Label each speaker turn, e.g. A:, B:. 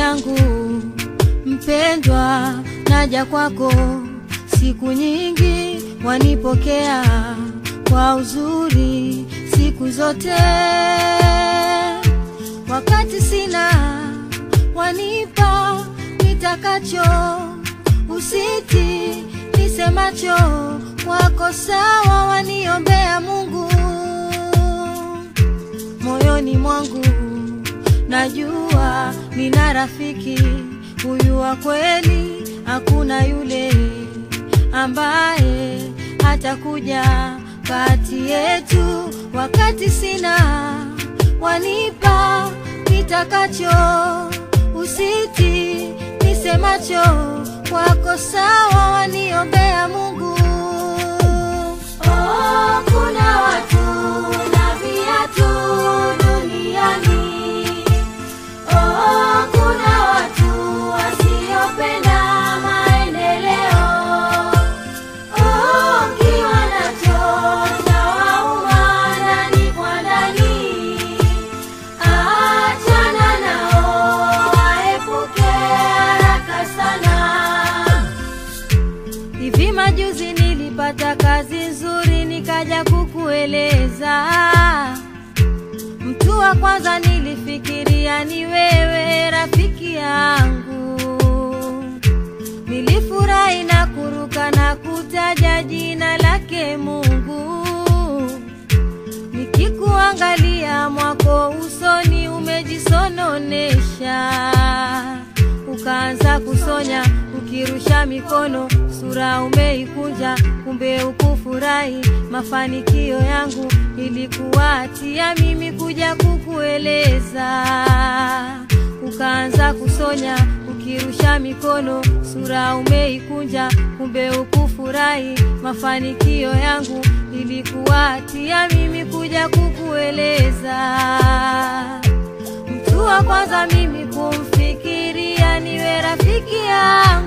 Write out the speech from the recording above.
A: yangu mpendwa, naja kwako siku nyingi, wanipokea kwa uzuri siku zote. Wakati sina, wanipa nitakacho, usiti nisemacho, wako sawa, waniombea Mungu moyoni mwangu najua nina rafiki huyu wa kweli, hakuna yule ambaye hatakuja kati yetu. Wakati sina, wanipa nitakacho, usiti nisemacho, wako sawa, waniombea Mungu. Oh, kuna watu na viatu duniani. Oh, kuna watu wasiopenda maendeleo. Oh, ukiwa nacho chawauma ndani kwa ndani. Achana nao, waepuke haraka sana. Hivi majuzi nilipata kazi nzuri, nikaja kukueleza. Mtu wa kwanza nilifikiria ni wewe, rafiki yangu. Nilifurahi na kuruka na kutaja jina lake Mungu. Nikikuangalia mwako usoni umejisononesha, ukaanza kusonya ukirusha mikono, sura umeikunja, kumbe ukufurahi mafanikio yangu. Ilikuwa hatia mimi kuja kukueleza, ukaanza kusonya ukirusha mikono, sura umeikunja, kumbe ukufurahi mafanikio yangu. Ilikuwa hatia mimi kuja kukueleza. Mtu wa kwanza mimi kumfikiria niwe rafiki yangu